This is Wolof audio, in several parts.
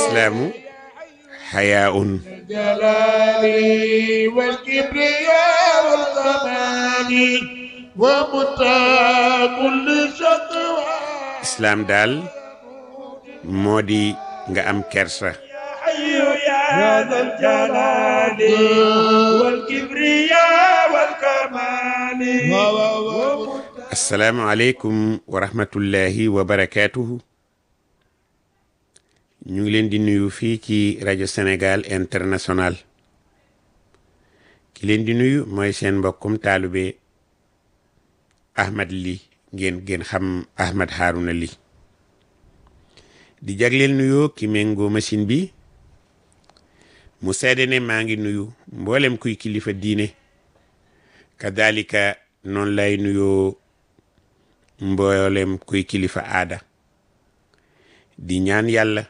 islaamu xayaaun الجلال والكبرياء والكمال ومتى كل شقوى islaam daal moo di nga am kersa حي يا ذا الجلال والكبرياء والكمال assalaamu aleykum wa rahmatullahi wa barakaatuhu ñu ngi leen di nuyu fii ci rajo Sénégal international ki leen di nuyu mooy seen mbokkum taalube Ahmad Ly ngeen ngeen xam Ahmad Harouna Ly di jagleel nuyoo ki méngoo machine bi mu seede ne maa ngi nuyu mboolem kuy kilifa diine kadalika noonu lay nuyoo mboolem kuy kilifa aada di ñaan yàlla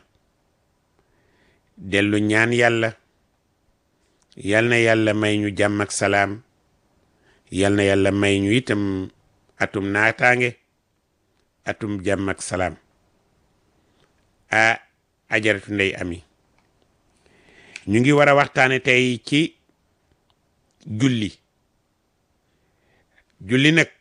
dellu ñaan yàlla yal na yàlla may ñu jàmm ak salaam yal na yàlla may ñu itam atum naataange atum jàmm ak salaam a ajaratu ndey ami ñu ngi war a waxtaane tey ci julli julli nag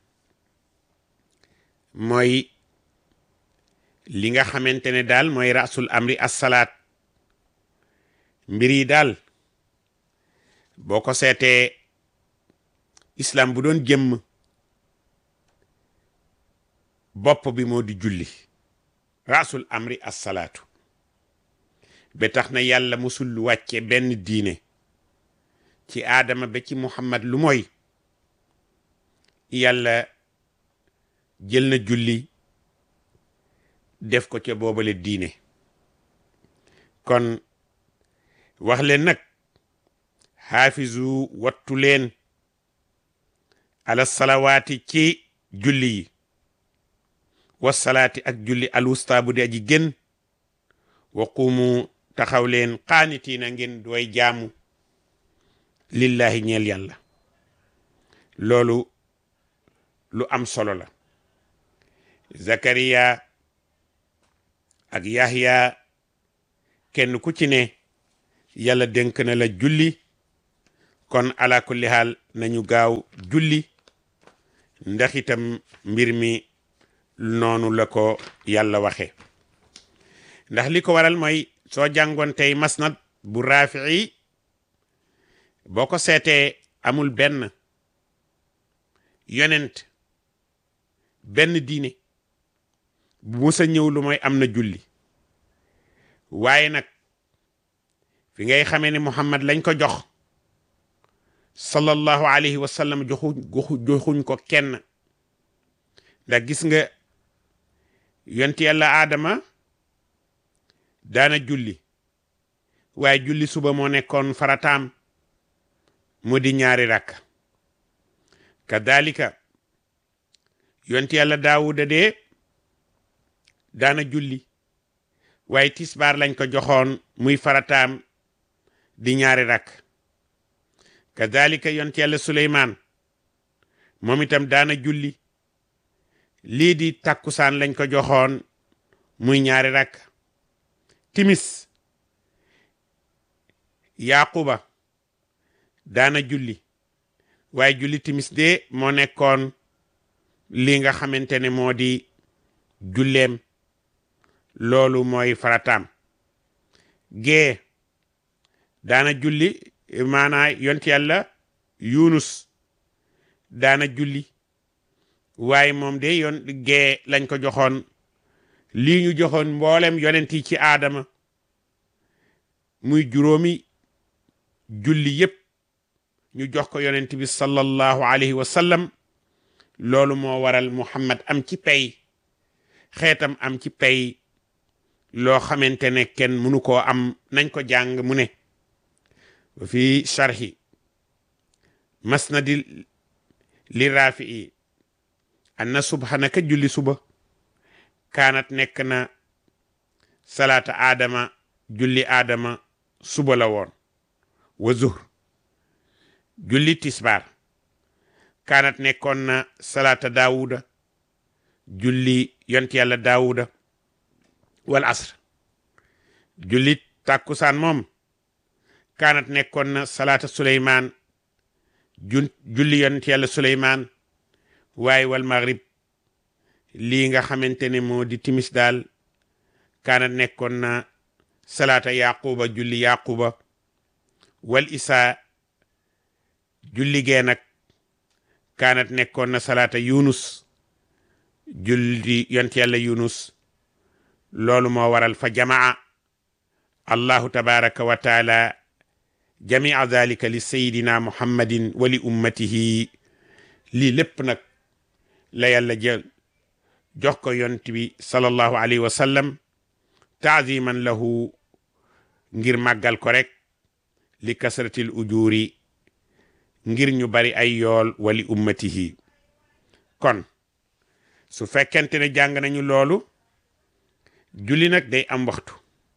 mooy li nga xamante ne daal mooy rasul amri assalaat mbir yi daal boo ko seetee islam bu doon jëmm bopp bi moo di julli rasul amri assalaatu ba tax na yàlla musul wàcce benn diine ci aadama ba ci muhammad lu mooy yàlla jël na julli def ko ca boobale diine kon wax leen nag xaafizu wattu leen ala salawaati ci julli yi wasalaati ak julli alwusta bu di aji gën wa quumu taxaw leen qaanitiina ngeen dooy jaamu lillahi ñeel yàlla loolu lu am solo la zakariya ak yahya kenn ku ci ne yàlla dénk na la julli kon ala kulli haal nañu gaaw julli ndax itam mbir mi noonu la ko yàlla waxe ndax li ko waral mooy soo jàngoon tey masnad bu raafi'i boo ko seetee amul benn yonent benn diine bu musa ñëw lu mooy am na julli waaye nag fi ngay xamee ne Muhammad lañ ko jox sallallahu alayhi wa sallam joxu joxuñ ko kenn ndax gis nga yonti yàlla aadama daana julli waaye julli suba moo nekkoon farataam mu di ñaari rakk kadalika yonti yàlla daawuda dee daana julli waaye tisbaar lañ ko joxoon muy farataam di ñaari rakk kadalika yonti yàlla suleymaan moom itam daana julli lii di takkusaan lañ ko joxoon muy ñaari rakk timis yaquba daana julli waaye julli timis de moo nekkoon li nga xamante ne moo di julleem loolu mooy farataam gee daana julli maanaa yont yàlla yunus daana julli waaye moom de yoon gee lañ ko joxoon lii ñu joxoon mboolem yonent yi ci aadama muy juróomi julli yépp ñu jox ko yonent bi sallallahu alayhi wa sallam loolu moo waral muhammad am ci pay xeetam am ci pay loo xamante ne kenn mënu koo am nañ ko jàng mu ne wa fi sharhi masnadi li raafi'i anna subhanaka julli suba kaanat nekk na salaata aadama julli aadama suba la woon wa zuhr julli tisbaar kaanat nekkoon na salaata daawuda julli yont yàlla daawuda wal asr jullit tàkkusaan moom kaanat nekkoon na salaata suleymaan jun julli yonent yàlla suleymaan waaye wal maghrib lii nga xamante ne moo di timis daal kaanat nekkoon na salaata yaquba julli yaquba wal isaa julli gee nag kaanat nekkoon na salaata yunus julli yonent yàlla yunus loolu moo waral fa jamaa allahu tabaraka wa taala jamia dalika li sayidina muhammadin wa li ummatihi lii lépp nag la yàlla jël jox ko yonent bi sallallahu alayhi wa sallam taaziman lahu ngir màggal ko rek li kasratil ujuri ngir ñu bari ay yool wali ummatihi kon su fekkente ne jàng nañu loolu julli nag day am waxtu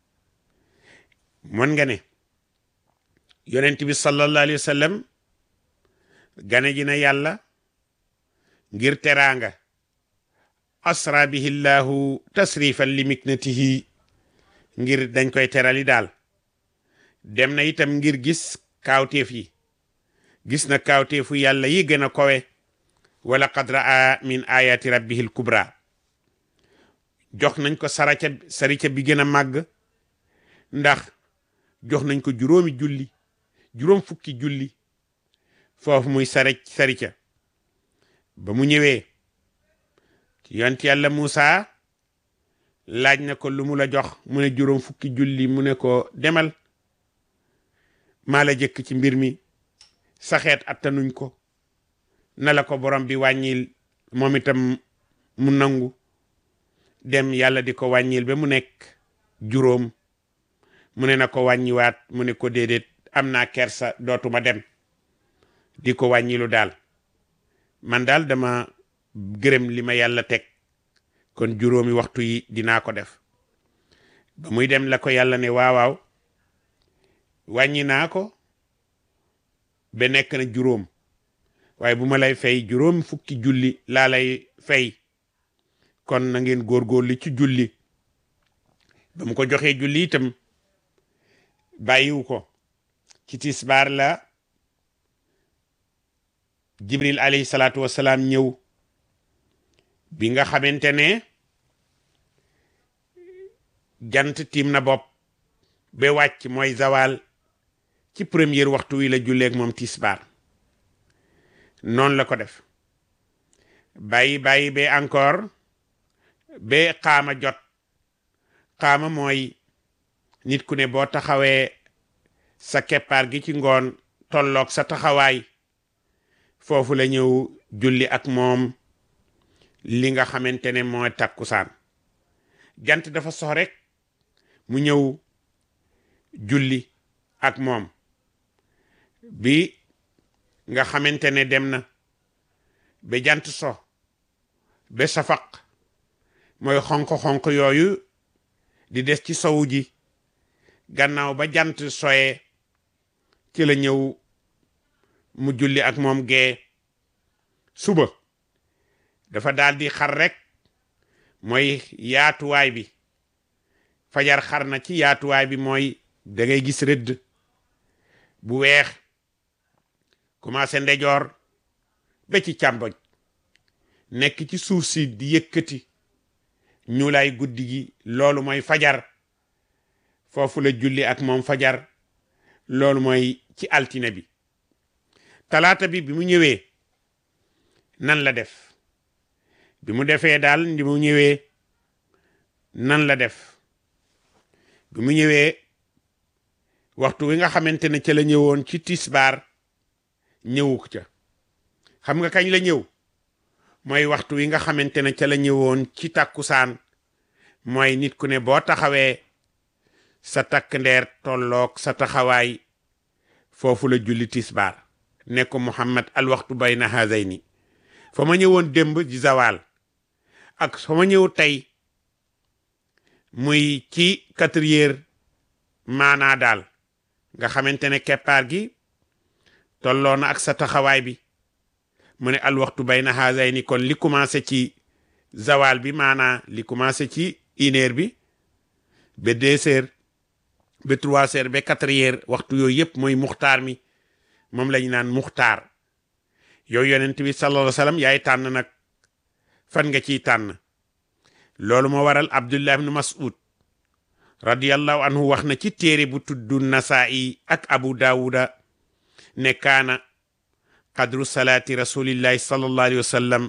mën nga ne yonent bi sallallahu alayhi wa sallam gane ji na yàlla ngir teraanga asra bihi llahu tasrifan li miknatihi ngir dañ koy terali daal dem na itam ngir gis kaawteef yi gis na kaawteefu yàlla yi gën a kowe wala qad raa min ayati rabbihi kubra jox nañ ko saraca sarica bi gën a màgg ndax jox nañ ko juróomi julli juróom fukki julli foofu muy sare sarica ba mu ñëwee yont yàlla Muusa laaj na ko lu mu la jox mu ne juróom fukki julli mu ne ko demal maa la jëkk ci mbir mi saxeet attanuñ ko na la ko borom bi wàññil moom itam mu nangu dem yàlla di ko wàññil ba mu nekk juróom mu ne na ko wàññiwaat mu ne ko déedéet am naa kersa dootuma dem di ko wàññilu daal man daal dama gërëm li ma yàlla teg kon juróomi waxtu yi dinaa ko def ba muy dem la ko yàlla ne waawaaw wàññi naa ko ba nekk na juróom waaye bu ma lay fay juróom fukki julli laa lay fay kon na ngeen góorgóorlu ci julli ba mu ko joxee julli itam bàyyiwu ko ci tisbaar la jibril alayhi salaatu wasalaam ñëw bi nga xamante ne jant tiim na bopp ba wàcc mooy zawal ci premier waxtu wi la julleeg moom tisbaar noonu la ko def bàyyi bàyyi ba encore ba xaama jot xaama mooy nit ku ne boo taxawee sa keppaar gi ci ngoon tolloog sa taxawaay foofu la ñëw julli ak moom li nga xamante ne mooy takkusaan jant dafa sox rek mu ñëw julli ak moom bi nga xamante ne dem na ba jant so ba safaq mooy xonq-xonq yooyu di des ci sowu ji gannaaw ba jant soye ci la ñëw mu julli ak moom gee suba dafa daal di xar rek mooy yaatuwaay bi fajar xar na ci yaatuwaay bi mooy da ngay gis rëdd bu weex commencé ndejoor ba ci càmboñ nekk ci suuf si di yëkkati ñuulaay guddi gi loolu mooy fajar foofu la julli ak moom fajar loolu mooy ci altine bi talaata bi bi mu ñëwee nan la def bi mu defee daal ndi mu ñëwee nan la def bi mu ñëwee waxtu wi nga xamante ne ca la ñëwoon ci tisbaar ñëwuk ca xam nga kañ la ñëw mooy waxtu wi nga xamante ne ca la ñëwoon ci takkusaan mooy nit ku ne boo taxawee sa takk ndeer tolloog sa taxawaay foofu la julli tisbaar ne ko muhammad al waxtu bayna hazayni fa ma ñëwoon démb di zawal ak fa ma ñëw tey muy ci quatre heures maanaa daal nga xamante ne keppaar gi tolloo na ak sa taxawaay bi mu ne al waxtu bayna hazayni kon li commencé ci zawal bi maanaa li commencé ci une heure bi ba deux heures ba trois heures ba quatre heures waxtu yooyu yëpp mooy muxtaar mi moom lañu naan muxtaar yow yonent bi sallallahu alayhi wa sallam yaay tànn nag fan nga ciy tànn loolu moo waral abdullah ibn mas'ud radiyallahu anhu wax na ci téere bu tuddu nasaa'i ak abu daawuda ne kaana qadru salaati rasulillahi sallallahu alayhi wa sallam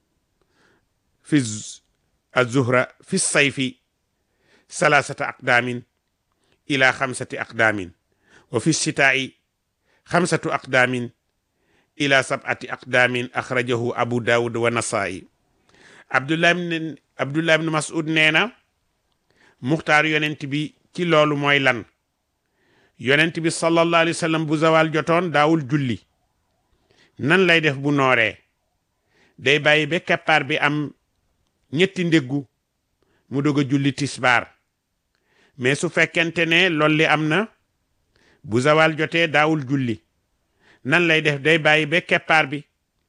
fi azuhra fi sayfi salasata aqdaamin ila xamsati aqdaamin wa fi sitaa'i xamsatu aqdaamin ila sab'ati aqdaamin axrajahu abu daawud wa nasaa'i abdullah ibn abdullah ibn mas'ud nee na muxtaar yonent bi ci loolu mooy lan yonent bi sallallahu alayhi wa sallam bu zawal jotoon daawul julli nan lay def bu nooree day bàyyi ba keppaar bi am ñetti ndéggu mu dog a julli tisbaar mais su fekkente ne loolu li am na bu zawal jotee daawul julli nan lay def day bàyyi ba keppaar bi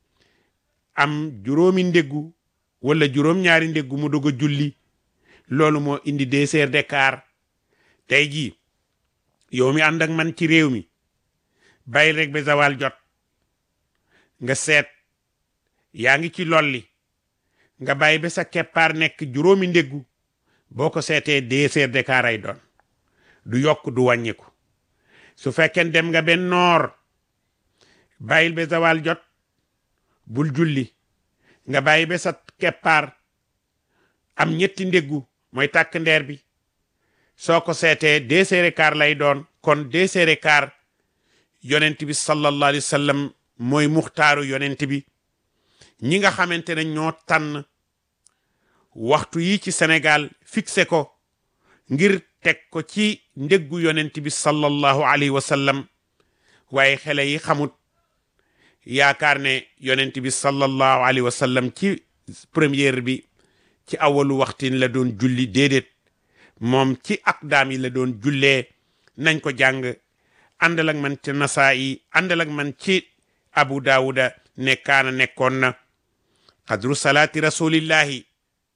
am juróomi ndéggu wala juróom-ñaari ndéggu mu dog a julli loolu moo indi deux heures d'écart tey jii yow mi ànd ak man ci réew mi bàyyi rek ba zawal jot nga seet yaa ngi ci lolli nga bàyyi ba sa keppaar nekk juróomi ndéggu boo ko seetee deux heures d'écart ay doon du yokk du wàññiku su fekkee dem nga benn noor bàyyil ba zawal jot bul julli nga bàyyi ba sa keppaar am ñetti ndéggu mooy tàkk ndeer bi soo ko seetee deux heures et quart lay doon kon deux heures et quart yonent bi sallallahu alayhi wa sallam mooy muxtaaru yonent bi ñi nga xamante ne ñoo tànn waxtu yi ci Sénégal fixé ko ngir teg ko ci ndéggu yonent bi sallallahu alayhi wa sallam waaye xele yi xamut yaakaar ne yonent bi sallallahu alayhi wa sallam ci première bi ci awalu waxtin la doon julli déedéet moom ci aqdaam yi la doon jullee nañ ko jàng àndal ak man ci nasaa'i àndal ak man ci abu daawuda ne kaana nekkoon na qadru salaati rasulillahi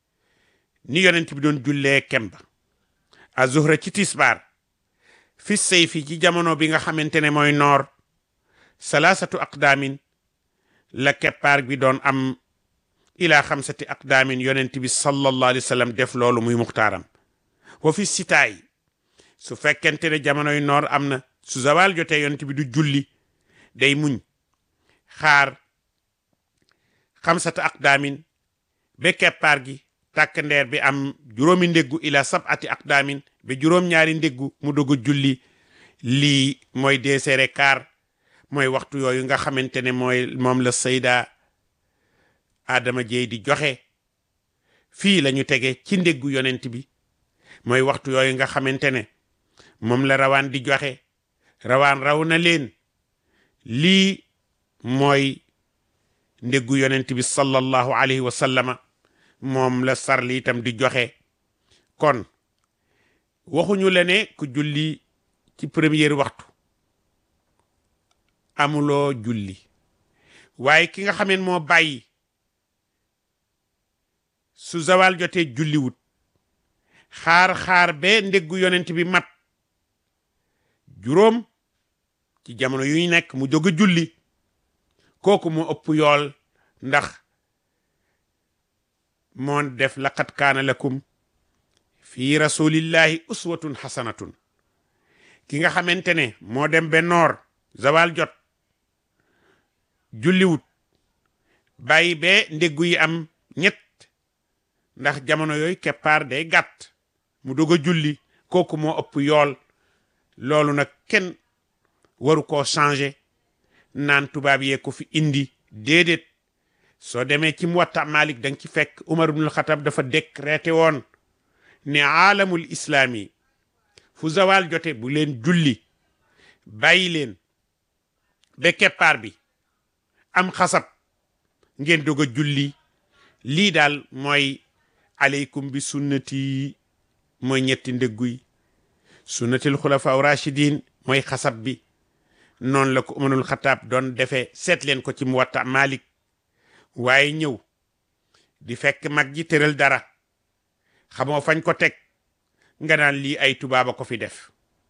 ni yonent bi doon jullee kemba azuhra ci tisbaar fi sayfi ci jamono bi nga xamante ne mooy noor salaasatu aqdaamin la keppaar bi doon am ila xamsati aqdaamin yonent bi sallallahu alayhi wa sallam def loolu muy muxtaaram wa fi sitaay su fekkente ne jamonoy noor am na su zawal jotee yonent bi du julli day muñ xaar xamsata aqdaamin ba keppaar gi tàkk ndeer bi am juróomi ndéggu ila sab'ati aqdaamin ba juróom-ñaari ndéggu mu doog a julli lii mooy deesere kaar mooy waxtu yooyu nga xamante ne mooy moom la sayda Adama Jeey di joxe fii la ñu tege ci ndéggu yonent bi mooy waxtu yooyu nga xamante ne moom la rawaan di joxe rawaan raw na leen lii mooy ndéggu yonent bi sallallahu alayhi wa sallama moom la sarli itam di joxe kon waxuñu la ne ku julli ci première waxtu amuloo julli waaye ki nga xameen moo bàyyi su zawal jotee julliwut xaar-xaar be ndéggu yonent bi mat juróom ci jamono yu ñu nekk mu jóg a julli kooku moo ëpp yool ndax moo def laqad kaana lakum fi rasulillahi uswatun hasanatun ki nga xamante ne moo dem be noor zawal jot julliwut bàyyi be ndéggu yi am ñett ndax jamono yooyu keppaar day gàtt mu dog a julli kooku moo ëpp yool loolu nag kenn waru koo changer naan tubaab yee ko fi indi déedéet soo demee ci Muwatta Malik da nga ci fekk Umar ibnul Xatab dafa décrété woon ne aalamul islaami fu zawal jote bu leen julli bàyyi leen ba keppaar bi am xasab ngeen dog a julli lii daal mooy aleykum bi sunnati mooy ñetti ndëggu yi sunnatil xulafa rachidin mooy xasab bi noonu la ko umarul xataab doon defee seet leen ko ci muwatta malik waaye ñëw di fekk mag ji tëral dara xamoo fañ ko teg nga naan lii ay tubaaba ko fi def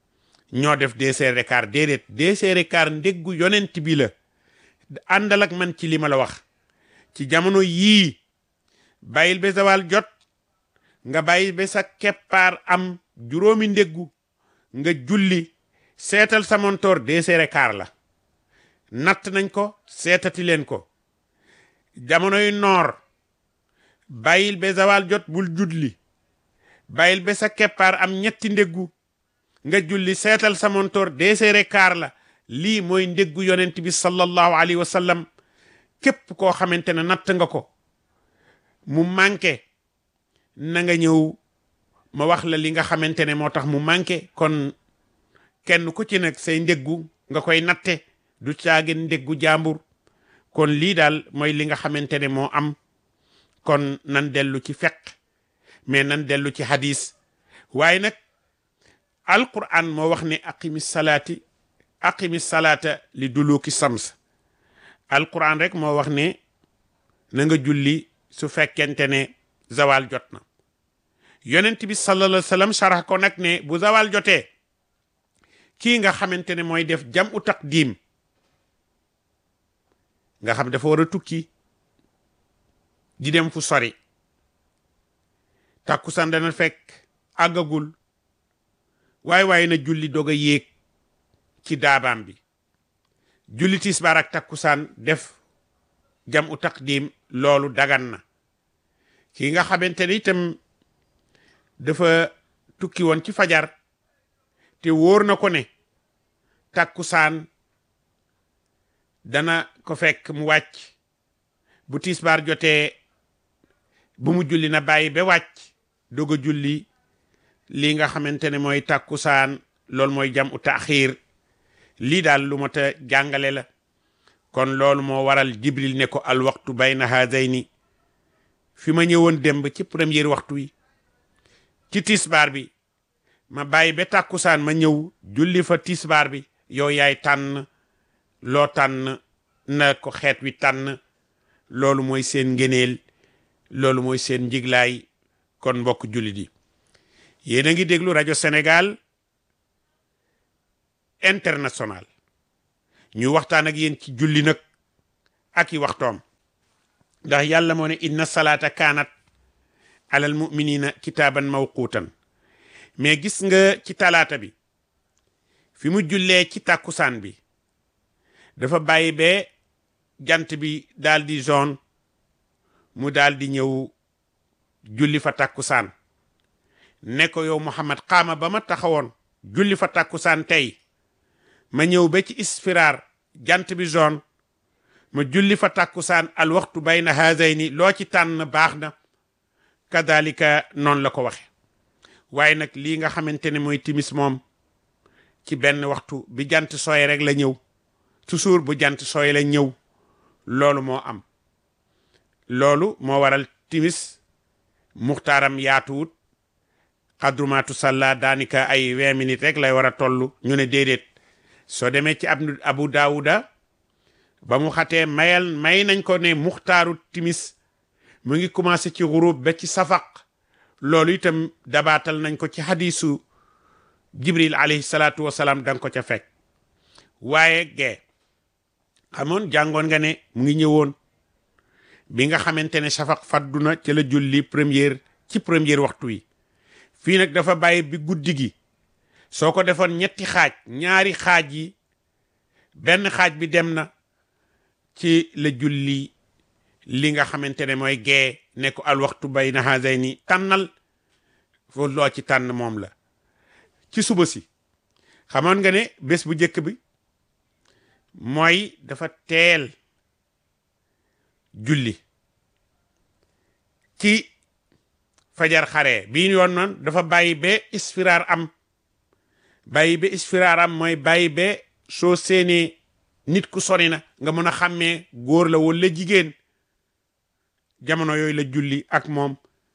ñoo def deux heures et quart déedéet deux heures et quart ndéggu yonent bi la àndal ak man ci li ma la wax ci jamono yii bàyyil ba zawal jot nga bàyyi ba sa keppaar am juróomi ndéggu nga julli seetal sa montoor deux heures et quart la natt nañ ko seetati leen ko jamonoy noor bàyyil ba zawal jot bul julli bàyyil ba sa keppaar am ñetti ndéggu nga julli seetal sa montoor deux heures et quart la lii mooy ndéggu yonent bi sallallahu alayhi wa sallam képp koo xamante ne natt nga ko mu manqué na nga ñëw ma wax la li nga xamante ne moo tax mu manqué kon kenn ku ci nag say ndéggu nga koy natte du caagin ndéggu jàmbur kon lii daal mooy li nga xamante ne moo am kon nan dellu ci feq mais nan dellu ci hadis waaye nag alquran moo wax ne aqimi salaati aqimi salaata li duluki sams alquran rek moo wax ne na nga julli su fekkente ne zawal jot na yonent bi sallallahu alayhi wa sallam sarax ko nag ne bu zawal jotee kii nga xamante ne mooy def jam u taqdim nga xam dafa war a tukki di dem fu sori takkusaan dana fekk àggagul waaye waaye na julli doog a yéeg ci daabaam bi julli tisbaar ak takkusaan def jam u taqdim loolu dagan na kii nga xamante ne itam dafa tukki woon ci fajar te wóor na ko ne takkusaan dana ko fekk mu wàcc bu tisbaar jotee bu mu julli na bàyyi ba wàcc doog a julli lii nga xamante ne mooy takkusaan loolu mooy jam u taaxiir lii daal lu mat a jàngale la kon loolu moo waral jibril ne ko al waxtu bayna haadayni fi ma ñëwoon démb ci premier waxtu wi ci tisbaar bi ma bàyyi ba tàkkusaan ma ñëw julli fa tisbaar bi yow yaay tànn loo tànn na ko xeet wi tànn loolu mooy seen ngëneel loolu mooy seen njiglaay kon mbokk jullit yi yéen a ngi déglu rajo Sénégal international ñu waxtaan ak yéen ci julli nag ak i waxtoom ndax yàlla moo ne inna salaata kaanat alal muminina kitaaban mawquutan mais gis nga ci talaata bi fi mu jullee ci tàkkusaan bi dafa bàyyi bee jant bi daal di zone mu daal di ñëw julli fa tàkkusaan ne ko yow Muhammad xaama ba ma taxawoon julli fa tàkkusaan tey ma ñëw ba ci isfiraar jant bi zone ma julli fa tàkkusaan al waxtu bayna haazayni loo ci tànn baax na kadalika noonu la ko waxe waaye nag lii nga xamante ne mooy timis moom ci benn waxtu bi jant sooy rek la ñëw toujours bu jant sooy la ñëw loolu moo am loolu moo waral timis muxtaaram yaatuwut xadrumaatu salla daanika ay vingt minutes rek lay war a toll ñu ne déedéet soo demee ci ab abu daawuda ba mu xatee mayal may nañ ko ne muxtaaru timis mu ngi commencé ci xurub ba ci safaq loolu itam dabaatal nañ ko ci hadisu jibril alayhi salaatu wasalaam danga ko ca fekk waaye gee xamoon jàngoon nga ne mu ngi ñëwoon bi nga xamante ne safaq fadduna ci la julli première ci première waxtu wi fii nag dafa bàyyi bi guddi gi soo ko defoon ñetti xaaj ñaari xaaj yi benn xaaj bi dem na ci la julli li nga xamante ne mooy gee ne ko al waxtu bayna haazayni tànnal foo loo ci tànn moom la ci suba si xamoon nga ne bés bu njëkk bi mooy dafa teel julli ci fajar xare bii yoon noon dafa bàyyi ba isfiraar am bàyyi ba isfiraar am mooy bàyyi ba soo seenee nit ku sori na nga mën a xàmmee góor la walla jigéen jamono yooyu la julli ak moom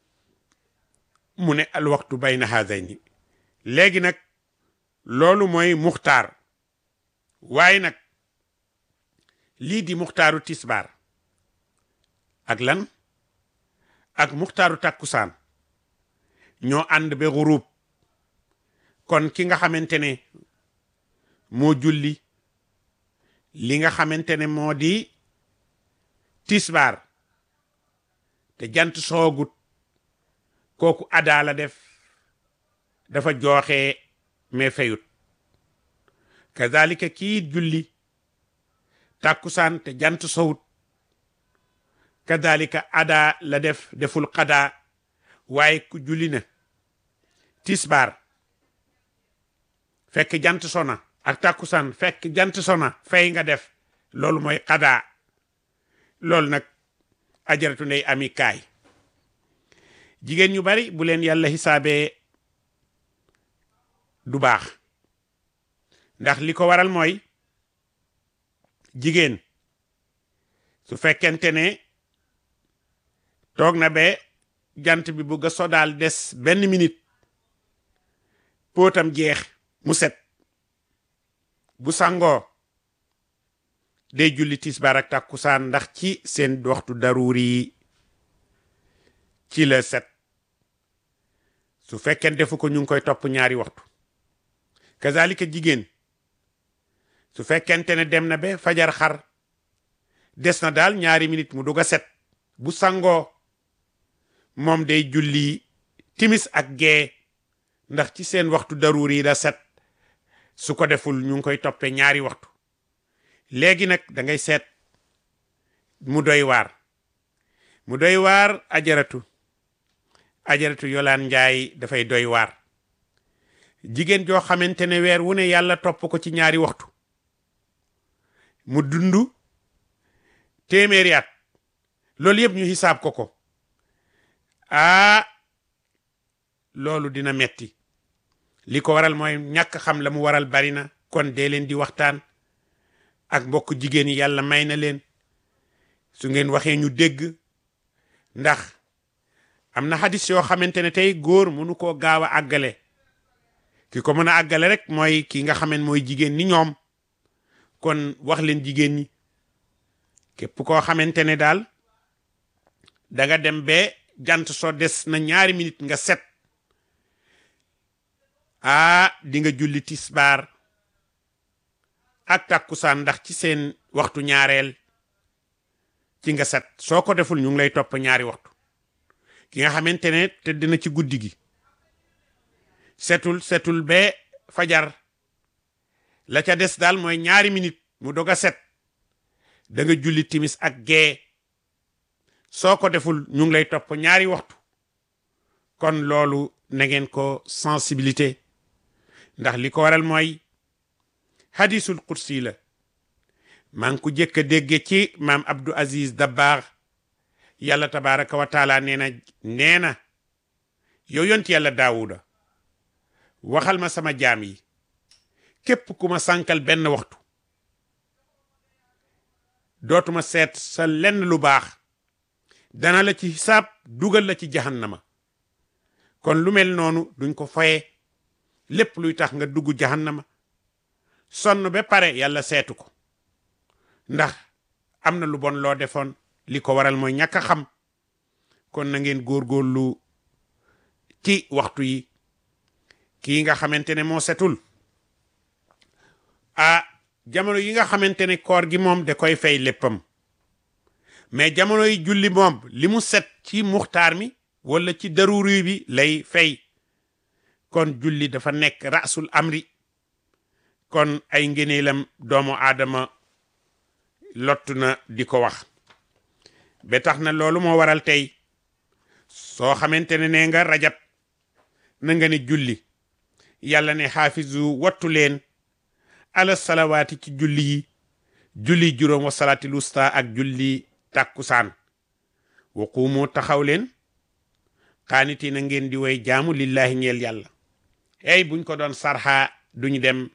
mu ne al waxtu bayna haazayni léegi nag loolu mooy muxtaar waaye nag lii di muxtaaru tisbaar ak lan ak muxtaaru takkusaan ñoo ànd ba xurub kon ki nga xamante ne moo julli li nga xamante ne moo di tisbaar te jant soogut kooku adaa la def dafa jooxe mais fayut kazalika kii julli tàkkusaan te jant sowut kazalika adaa la def deful xadaa waaye ku julli na tisbaar fekk jant sona ak tàkkusaan fekk jant sona fay nga def loolu mooy xadaa loolu nag ajaratu ndey ami kaay jigéen ñu bari bu leen yàlla xisaabee du baax ndax li ko waral mooy jigéen su fekkente ne toog na ba jant bi bugg a sodaal des benn minute póotam jeex mu set bu sangoo day julli tisbaar ak takkusaan ndax ci seen waxtu daruuri yi ci la set su fekkee defu ko ñu ngi koy topp ñaari waxtu kazalika jigéen su fekkente ne dem na ba fajar xar des na daal ñaari minute mu dugg a set bu sangoo moom day julli timis ak gee ndax ci seen waxtu daruuri yi la set su ko deful ñu ngi koy toppee ñaari waxtu léegi nag da ngay seet mu doy waar mu doy waar ajaratu ajaratu yolaan njaay dafay doy waar jigéen joo xamante ne weer wu ne yàlla topp ko ci ñaari waxtu mu dund téeméeri at loolu yëpp ñu xisaab ko ko aa loolu dina metti li ko waral mooy ñàkk xam la mu waral bari na kon dee leen di waxtaan ak mbokk jigéen yi yàlla may na leen su ngeen waxee ñu dégg ndax am na xadis yoo xamante ne tey góor mënu koo gaaw a àggale ki ko mën a àggale rek mooy ki nga xaman mooy jigéen ni ñoom kon wax leen jigéen ñi képp koo xamante ne daal da nga dem ba jant soo des na ñaari minute nga set aa di nga julli tisbaar ak takkusaan ndax ci seen waxtu ñaareel ci nga set soo ko deful ñu ngi lay topp ñaari waxtu ki nga xamante ne tëdd na ci guddi gi setul setul ba fajar la ca des daal mooy ñaari minute mu dog a set da nga julli timis ak gee soo ko deful ñu ngi lay topp ñaari waxtu kon loolu na ngeen ko sensibilité ndax li ko waral mooy hadisul qudsi la maa ngi ko jëkk a dégge ci maam Abdou Aziz Dabakh yàlla tabaraka wa taala nee na nee na yow yont yàlla daawuda waxal ma sama jaam yi képp ku ma sànkal benn waxtu dootuma seet sa lenn lu baax dana la ci hisaab dugal la ci jahannama kon lu mel noonu duñ ko foye lépp luy tax nga dugg jahannama sonn ba pare yàlla seetu ko ndax am na lu bon loo defoon li ko waral mooy ñàkk a xam kon na ngeen góorgóorlu ci waxtu yi kii nga xamante ne moo setul ah jamono yi nga xamante ne koor gi moom da koy fay léppam mais jamono yi julli moom li mu set ci muxtaar mi wala ci daruri bi lay fay kon julli dafa nekk rasul amri kon ay ngëneelam doomu aadama lottu na di ko wax ba tax na loolu moo waral tey soo xamante ne nee nga rajab na nga ne julli yàlla ne xaafizu wattu leen ala salawaati ci julli yi julli juróom wa salaati lusta ak julli tàkkusaan wa quumu taxaw leen xaaniti na ngeen di way jaamu lillahi ñeel yàlla ey buñ ko doon sarxa duñu dem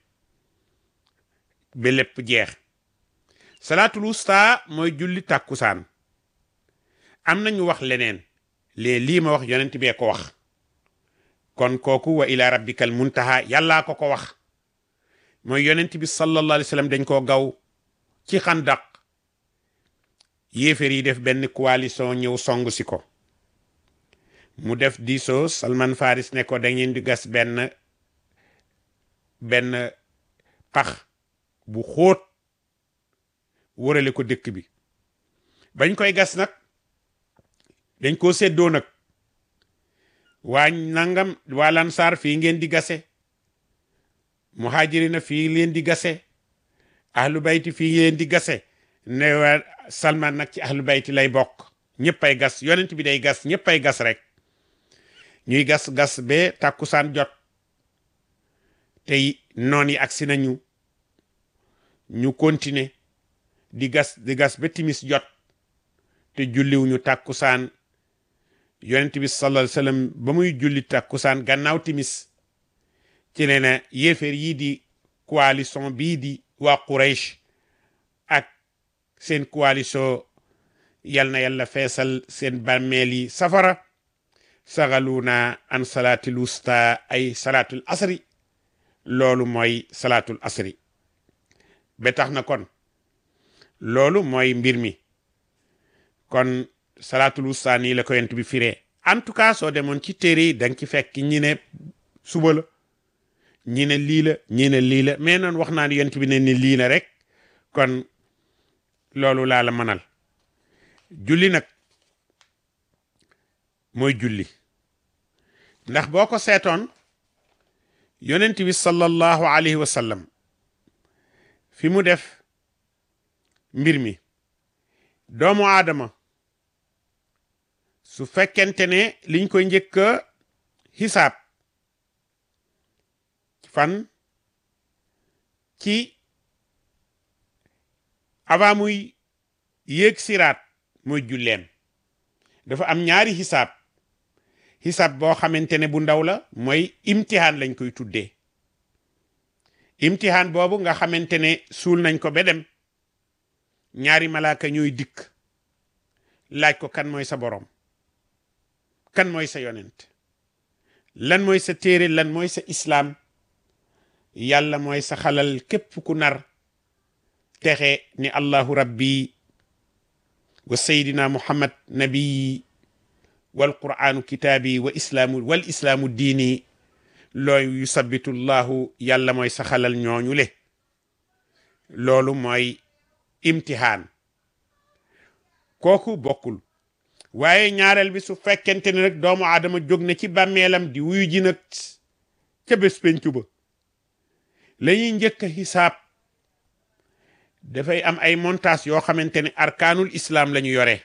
ba lépp jeex salaatul wusta mooy julli tàkkusaan am nañu wax leneen lee lii ma wax yonent bee ko wax kon kooku wa ila rabbikal muntaha yàllaa ko ko wax mooy yonent bi sallallahu alayhi wa sallam dañ koo gaw ci xandaq yéeféer yi def benn coalition ñëw song si ko mu def diisoo Salman Faris ne ko da ngeen di gas benn benn pax bu xóot wërale ko dëkk bi bañ koy gas nag dañ koo séddoo nag waa nangam waa lansaar fii ngeen di gase muhajirina fii leen di gase ahlu bayti fii ngeen di gase ne waa salman nag ci ahlu bayti lay bokk ñëppay gas yonent bi day gas ñëppay gas rek ñuy gas gas ba tàkkusaan jot tey noon yi agsi nañu ñu continuer di gas di gas ba timis jot te julliwuñu tàkkusaan yonent bi sallallahu alayhi wasallam ba muy julli tàkkusaan gannaaw timis ci ne na yéeféer yii di coalition bii di waa Quraysh ak seen coalition yal na yàlla feesal seen bàmmeel yi safara sagaluna an salaatil wusta ay salaatul asri loolu mooy salaatul asri ba tax na kon loolu mooy mbir mi kon salaatul wusta nii la ko yent bi firee en tout cas soo demoon ci téere yi danga ci fekk ñi ne suba la ñi ne lii la ñi ne lii la mais noonu wax naa ne yent bi ne ni lii la rek kon loolu laa la mënal julli nag mooy julli ndax boo ko seetoon yonent bi sallallahu alayhi wa sallam fi mu def mbir mi doomu aadama su fekkente ne liñ koy njëkk a xisaab fan ci avant muy yéeg siraat mooy julleem dafa am ñaari xisaab xisaab boo xamante ne bu ndaw la mooy imtihaan lañ koy tuddee imtihaan boobu nga xamante ne suul nañ ko ba dem ñaari malaaka ñooy dikk laaj ko kan mooy sa borom kan mooy sa yonent lan mooy sa téere lan mooy sa islaam yàlla mooy sa xalal képp ku nar texe ni allahu rabbi wa sayyidina muhammad nabii wal qur'aanu kitaabi wa islaamu wal islaamu diini looy yusabitu llahu yàlla mooy sa xalal ñooñu le loolu mooy imtihaan kooku bokkul waaye ñaareel bi su fekkente ne rek doomu aadama jóg na ci bàmmeelam di wuyu ji nag ca bés pencu ba la ñuy njëkk a xisaab dafay am ay montage yoo xamante ne arkaanul islam la ñu yore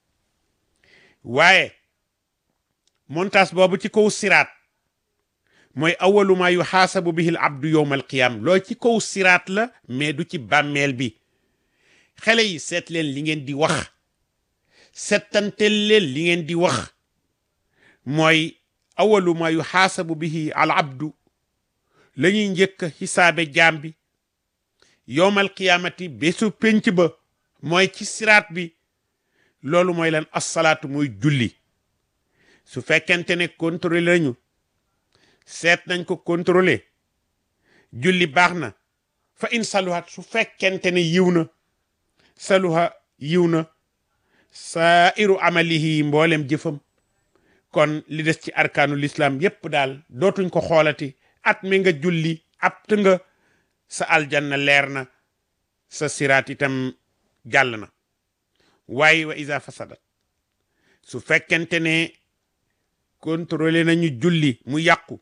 waaye montage boobu ci kaw siraat mooy awalu ma yu xaasabu bihi l abdu yowma alqiyam loo ci kaw siraat la mais du ci bàmmeel bi xale yi seet leen li ngeen di wax settantel leen li ngeen di wax mooy awalu ma yu xaasabu bihi al abdu la ñuy njëkk xisaabe jaam bi yowmal qiyaamati bésu pénc ba mooy ci siraat bi loolu mooy lan assalaatu mooy julli su fekkente ne contrôlé lañu seet nañ ko contrôlé julli baax na fa in saluhat su fekkente ne yiw na saluha yiw na sairu amalihi mboolem jëfam kon li des ci arkaanu l'islam yépp daal dootuñ ko xoolati at mi nga julli apt nga sa aljanna leer na sa siraat itam jàll na waaye wa isa fasadat su fekkente ne contrôlé nañu julli mu yàqu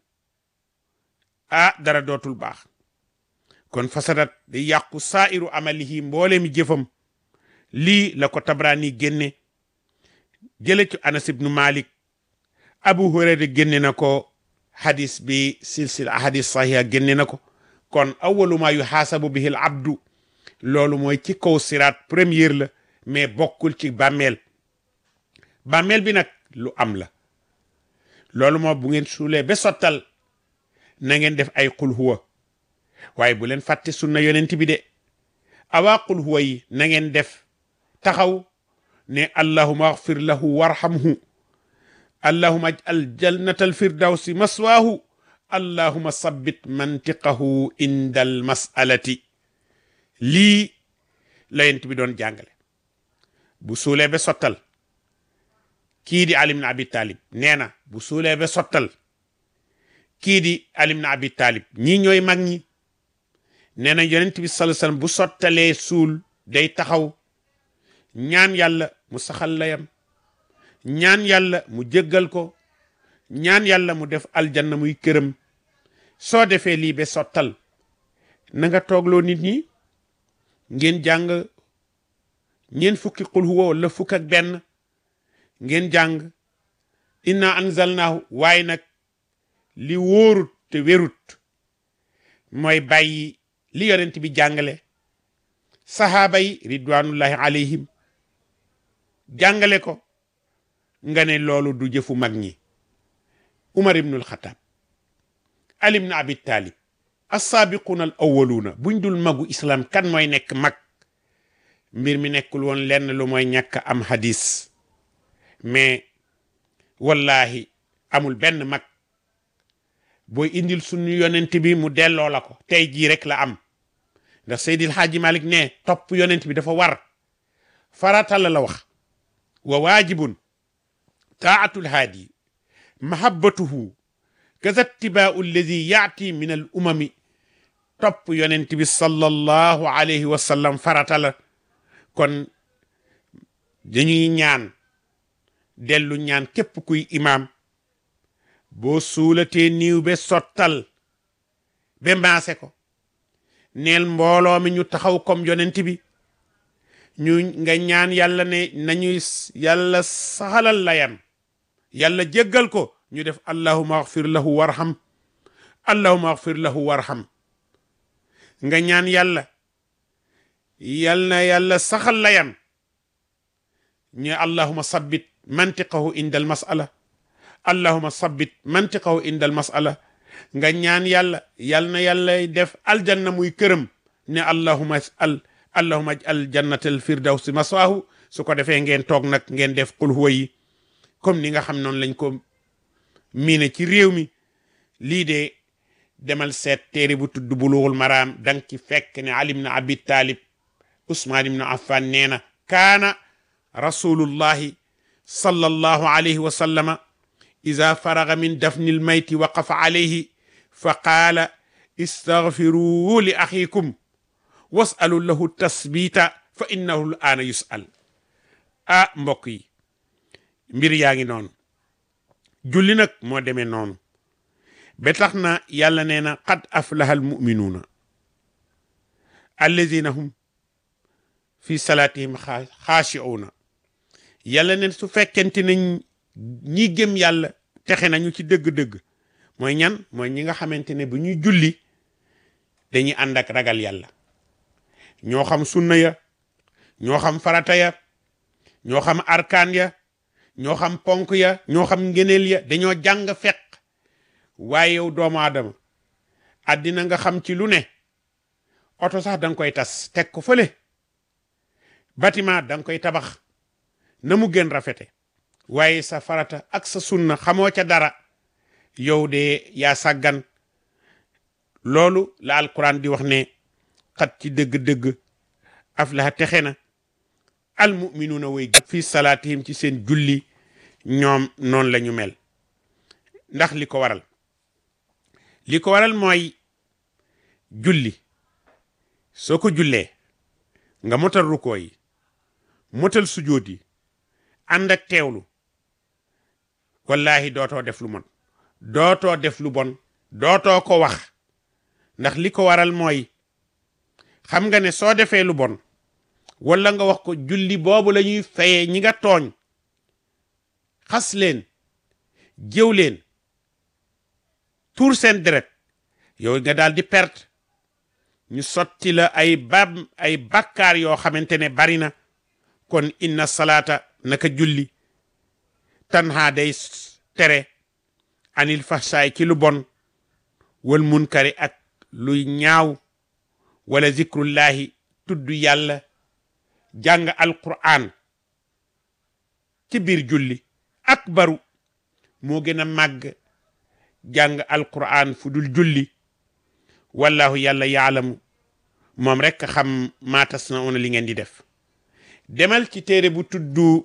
ah dara dootul baax kon fasadat di yàqu sairu amalihi mboole mi jëfam lii la ko tabrani génne jële ci anas ibnu malik abu hurayra génne na ko hadis bi silsila hadis sahiha génne na ko kon awalu ma yu xaasabu bihi al abdu loolu mooy ci kaw siraat première la mais bokkul ci bàmmeel bàmmeel bi nag lu am la loolu moo bu ngeen suulee ba sottal na ngeen def ay qul huwa waaye bu leen fàtte sunna yonent bi de awaa qul huwa yi na ngeen def taxaw ne allahuma axfir lahu warhamhu allahuma aj'al jannata alfirdawsi maswaahu allahuma sabbit mantiqahu inda al masalati lii la yonent bi doon jàngale bu suulee ba sottal kii di Ali ibn Abi Talib nee na bu suulee ba sottal kii di Ali ibn Abi Talib ñii ñooy mag ñi nee na yonent bi sallallahu alayhi wasallam bu sottalee suul day taxaw ñaan yàlla mu saxal layam ñaan yàlla mu jéggal ko ñaan yàlla mu def aljanna muy këram soo defee lii ba sottal na nga toogloo nit ñi ngeen jàng ñeen fukki qul huwa wala fukk ak benn ngeen jàng inna anzalnaahu waaye nag li wóorut te wérut mooy bàyyi li yonent bi jàngale sahaaba yi ridwanullahi alayhim jàngale ko nga ne loolu du jëfu mag ñi umar ibnul xataab ali ibn abi talib assaabiquuna al awaluuna buñ dul magu islam kan mooy nekk mag mbir mi nekkul woon lenn lu mooy ñàkk am hadis mais wallahi amul benn mag booy indil suñu yonent bi mu delloo la ko tey jii rek la am ndax Seydil Haaji Malik ne topp yonent bi dafa war farata la la wax wa waajibun taatul haadi mahabbatuhu kaza ttibaau alladi yaati min al umami topp yonent bi sallallahu alayhi wa sallam farata la kon dañuy ñaan dellu ñaan képp kuy imaam boo suulatee niiw be sottal be maase ko neel mbooloo mi ñu taxaw comme yonent bi ñu nga ñaan yàlla ne nañuy yàlla saxalal layam yàlla jéggal ko ñu def allahuma axfir lahu warham allahuma axfir lahu warham nga ñaan yàlla yal na yàlla saxal layam ñu allahuma sabbit mantiqahu inda al masala allahuma sabbit mantiqahu inda al masala nga ñaan yàlla yal na yàlla def aljanna muy këram ne allahuma al allahuma al jannatal firdawsi maswaahu su ko defee ngeen toog nag ngeen def qul huwa yi comme ni nga xam noonu lañ ko miine ci réew mi lii de demal seet téere bu tudd bulughul maraam dang ci fekk ne ali ibn abi talib usmaan ibn affan nee na kaana rasulullahi sallallahu alayhi wa sallama ida faraga min dafni lmayti waqafa alayhi fa qaala istaghfiruu li axiikum wasalu lahu tasbita fa innahu l aana yusal ah mbokk yi mbir yaa ngi noonu julli nag moo demee noonu ba tax na yàlla nee na qad aflaha al muminuuna allazina hum fi salaatihim xaashi'uuna yàlla neen su fekkente ne ñi gëm yàlla texe nañu ci dëgg-dëgg mooy ñan mooy ñi nga xamante ne bu ñuy julli dañuy ànd ak ragal yàlla ñoo xam sunna ya ñoo xam farata ya ñoo xam arkaan ya ñoo xam ponk ya ñoo xam ngeneel ya dañoo jàng fekk waaye yow doomu aadama àddina nga xam ci lu ne oto sax danga koy tas teg ko fële bâtiment danga koy tabax na mu gën rafete waaye sa farata ak sa sunna xamoo ca dara yow de yaa sàggan loolu la alquran di wax ne xat ci dëgg-dëgg aflaha texe na almuminuuna way fi salaatihim ci seen julli ñoom noonu la ñu mel ndax li ko waral li ko waral mooy julli soo ko jullee nga motal rukoo yi motal sujóot yi ànd ak teewlu wallahi dootoo def lu mon dootoo def lu bon dootoo ko wax ndax li ko waral mooy xam nga ne soo defee lu bon wala nga wax ko julli boobu la ñuy fayee ñi nga tooñ xas leen jëw leen tuur seen deret yow nga daal di perte ñu sotti la ay bab ay bakkaar yoo xamante ne bari na kon inna salaata naka julli tanha day tere anil fahsaay ci lu bon wal munkari ak luy ñaaw wala zikrullahi tudd yàlla jàng alquran ci biir julli akbaru moo gën a màgg jàng alquran fu dul julli wallahu yàlla yaalamu moom rekk xam maatas na ona li ngeen di def demal ci téere bu tudd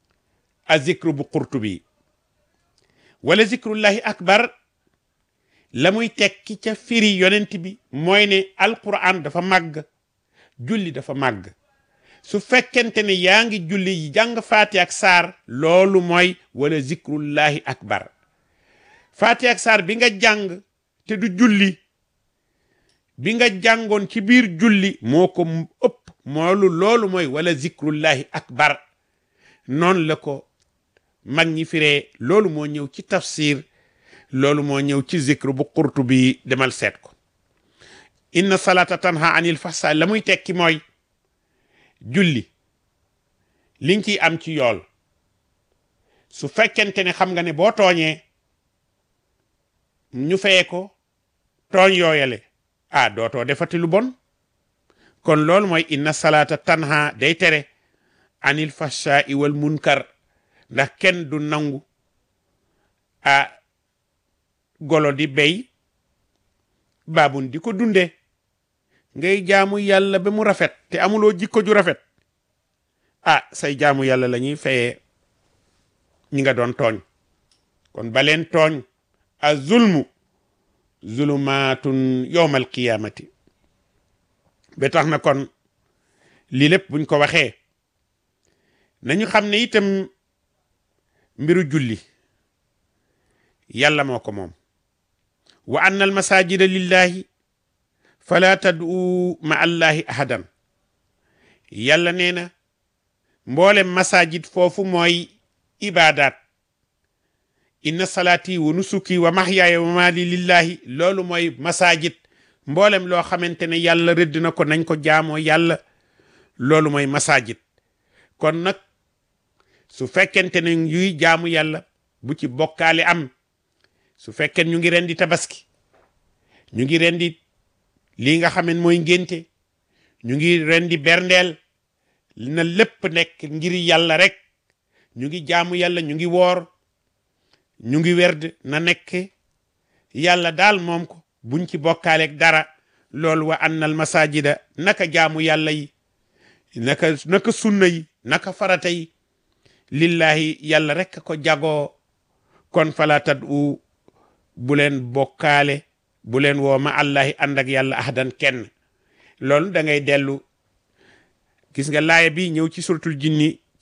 a zikru bu qurtubi wala zikrullahi akbar la muy tekki ca firi yonent bi mooy ne alquran dafa màgg julli dafa màgg su fekkente ne yaa ngi julli yi jàng faati ak saar loolu mooy wala zikrullahi akbar faati ak saar bi nga jàng te du julli bi nga jàngoon ci biir julli moo ko ëpp moolu loolu mooy wala zikrullahi akbar noonu la ko mag ñi firee loolu moo ñëw ci tafsir loolu moo ñëw ci zikru bu qurtu bi demal seet ko inna salata tanha anil fahsa la muy tekki mooy julli li nga ciy am ci yool su fekkente ne xam nga ne boo tooñee ñu feye ko tooñ yooyale ah dootoo defati lu bon kon loolu mooy inna salata tanha day tere anil fahsha'i wal munkar ndax kenn du nangu a golo di bey baabun di ko dunde ngay jaamu yàlla ba mu rafet te amuloo jikko ju rafet ah say jaamu yàlla la ñuy fayee ñi nga doon tooñ kon baleen tooñ a zulmu zulumaatun yowmal qiyamati ba tax na kon lii lépp buñ ko waxee nañu xam ne itam mbiru julli yàlla moo ko moom wa anna al masajida lillahi fala tad'u ma allahi ahadan yàlla nee na mboolem masajid foofu mooy ibadat inna salaati wa nusuki wa mahyaaya wa maali lillahi loolu mooy masajid mboolem loo xamante ne yàlla rëdd na ko nañ ko jaamoo yàlla loolu mooy masajid kon nag su fekkente ne yuy jaamu yàlla bu ci bokkaale am su fekkee ñu ngi rendi tabaski ñu ngi rendi lii nga xam ne mooy ngénte ñu ngi rendi berndeel na lépp nekk ngir yàlla rek ñu ngi jaamu yàlla ñu ngi woor ñu ngi werd na nekk yàlla daal moom ko buñ ci bokkaaleeg dara loolu wa annal masajida naka jaamu yàlla yi naka naka sunna yi naka farata yi lillahi yàlla rek ko jagoo kon fala tad'u bu leen bokkaale bu leen woo ma allahi ànd ak yàlla ahdan kenn loolu da ngay dellu gis nga laaya bi ñëw ci suratul jinni